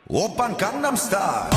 오빤 강남스타일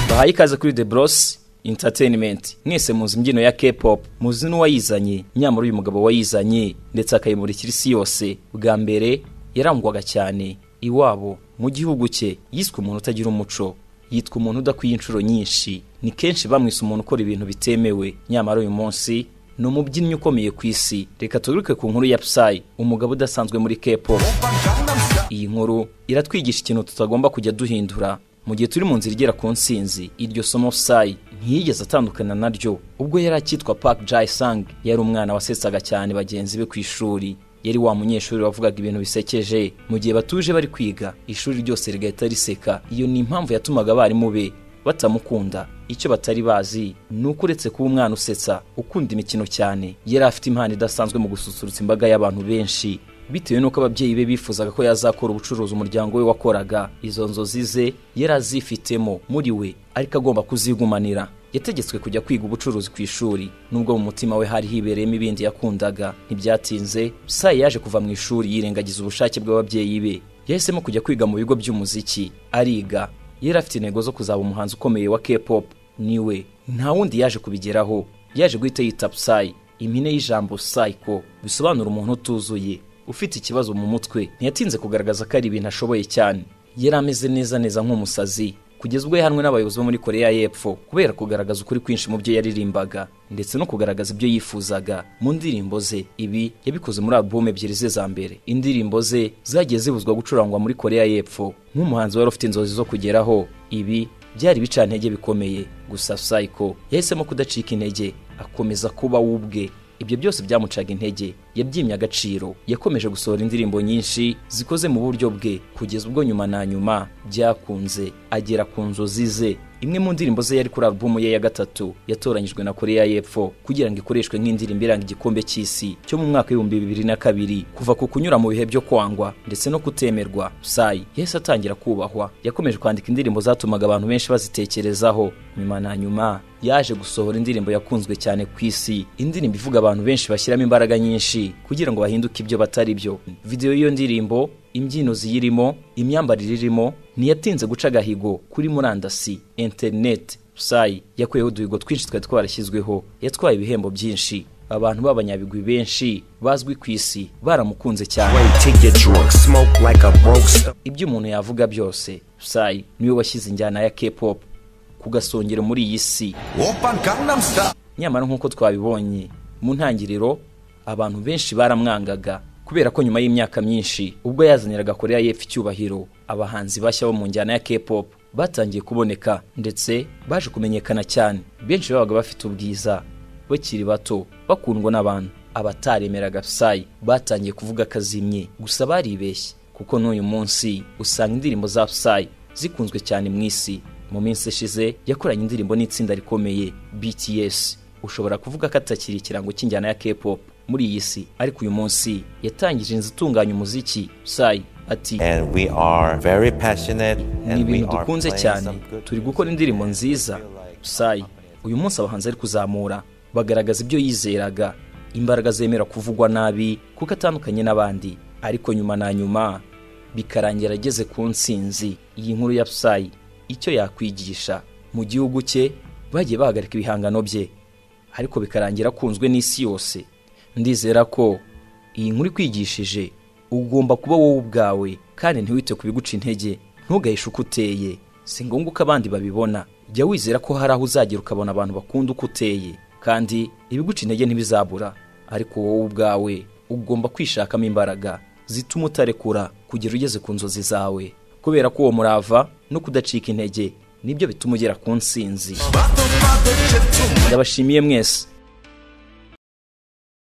bahaye ikaze kuri The Bros Entertainment mwese muzi imbyino ya K-pop muzi n'uwayizanye nyamara uyu mugabo wayizanye ndetse akayimurikira isi yose bwa mbere yarangwaga cyane iwabo mu gihugu cye yiswe umuntu utagira umuco yitwa umuntu udakwiye inshuro nyinshi ni kenshi bamwise umuntu ukora ibintu bitemewe nyamara uyu munsi ni umubyinnyi ukomeye ku isi reka tugaruke ku nkuru ya Psy umugabo udasanzwe muri K-pop 오빤 강남스타일 iyi nkuru iratwigisha ikintu tutagomba kujya duhindura mu gihe turi mu nzira igera ku nsinzi iryo somo sayi ntiyigeze atandukana naryo ubwo yari akitwa Park Jae Sang yari umwana wasetsaga cyane bagenzi be ku ishuri yari wa munyeshuri wavugaga ibintu bisekeje mu gihe batuje bari kwiga ishuri ryose rigahita riseka iyo ni impamvu yatumaga abarimu be batamukunda icyo batari bazi ni uko uretse kuba umwana usetsa ukunda imikino cyane yari afite impano idasanzwe mu gususurutsa imbaga y'abantu benshi bitewe n'uko ababyeyi be bifuzaga ko yazakora ubucuruzi umuryango we wakoraga izo nzozi ze yari azifitemo muri we ariko agomba kuzigumanira yategetswe kujya kwiga ubucuruzi ku ishuri nubwo mu mutima we hari hibereyemo ibindi yakundaga ntibyatinze sayi yaje kuva mu ishuri yirengagiza ubushake bw'ababyeyi be yahisemo kujya kwiga mu bigo by'umuziki ariga yari afite intego zo kuzaba umuhanzi ukomeye wa K-pop niwe nta wundi yaje kubigeraho yaje guhita yita Psy impine y'ijambo psycho bisobanura umuntu utuzuye ufite ikibazo mu mutwe ntiyatinze kugaragaza ko ari ibintu ashoboye cyane yari ameze neza neza nk'umusazi kugeza ubwo yahanwe n'abayobozi bo muri koreya y'epfo kubera kugaragaza ukuri kwinshi mu byo yaririmbaga ndetse no kugaragaza ibyo yifuzaga mu ndirimbo ze ibi yabikoze muri album ebyiri ze za mbere indirimbo ze zagiye zibuzwa gucurangwa muri koreya y'epfo nk'umuhanzi wari ufite inzozi zo kugeraho ibi byari bicantege bikomeye gusa psycho yahisemo kudacika intege akomeza kuba we ubwe ibyo byose byamucaga intege yabyimye agaciro yakomeje gusohora indirimbo nyinshi zikoze mu buryo bwe kugeza ubwo nyuma na nyuma byakunze agera ku nzozi ze imwe mu ndirimbo ze yari kuri alubumu ye ya gatatu yatoranyijwe na koreya y'epfo kugira ngo ikoreshwe nk'indirimbo iranga igikombe cy'isi cyo mu mwaka w'ibihumbi bibiri na kabiri kuva ku kunyura mu bihe byo kwangwa ndetse no kutemerwa sayi yahise atangira kubahwa yakomeje kwandika indirimbo zatumaga abantu benshi bazitekerezaho nyuma na nyuma yaje gusohora indirimbo yakunzwe cyane ku isi indirimbo ivuga abantu benshi bashyiramo imbaraga nyinshi kugira ngo bahinduke ibyo batari byo videwo y'iyo ndirimbo imbyino ziyirimo imyambarire irimo ntiyatinze guca agahigo kuri murandasi interineti sayi yakuyeho uduhigo twinshi twari twarashyizweho yatwaye ibihembo byinshi abantu b'abanyabigwi benshi bazwi ku isi baramukunze cyane to get drunk, smoke like a broke stoner. ibyo umuntu yavuga byose sayi niwe washyize injyana ya K-pop ku gasongero muri iyi si 오빤 강남스타일 nyamara nk'uko twabibonye mu ntangiriro abantu benshi baramwangaga kubera ko nyuma y'imyaka myinshi ubwo yazaniraga koreya y'epfo icyubahiro abahanzi bashya bo mu njyana ya K-pop batangiye kuboneka ndetse baje kumenyekana cyane benshi babaga bafite ubwiza bakiri bato bakundwa n'abantu abataremeraga Psy batangiye kuvuga akazimye gusa baribeshye kuko n'uyu munsi usanga indirimbo za Psy zikunzwe cyane mu isi mu minsi ishize yakoranye indirimbo n'itsinda rikomeye BTS ushobora kuvuga ko atakiri ikirango cy'injyana ya K-pop muri iyi si ariko uyu munsi yatangije inzu itunganya umuziki Psy ati and we are very passionate ni and we ibintu are dukunze playing cyane some good turi gukora indirimbo nziza sayi uyu munsi abahanzi ari kuzamura bagaragaza ibyo yizeraga imbaraga zemera kuvugwa nabi kuko atandukanye n'abandi ariko nyuma na nyuma bikarangira ageze ku nsinzi iyi nkuru ya sayi icyo yakwigisha mu gihugu cye bagiye bahagarika ibihangano bye ariko bikarangira akunzwe n'isi yose ndizera ko iyi nkuru ikwigishije ugomba kuba wowe ubwawe kandi ntiwite ku biguca intege ntugahishe uko uteye si ngombwa ko abandi babibona jya wizera ko hari aho uzagera ukabona abantu bakunda uko uteye kandi ibiguca intege ntibizabura ariko wowe ubwawe ugomba kwishakamo imbaraga zituma utarekura kugera ugeze ku nzozi zawe kubera ko uwo murava no kudacika intege nibyo bituma ugera ku nsinzi ndabashimiye mwese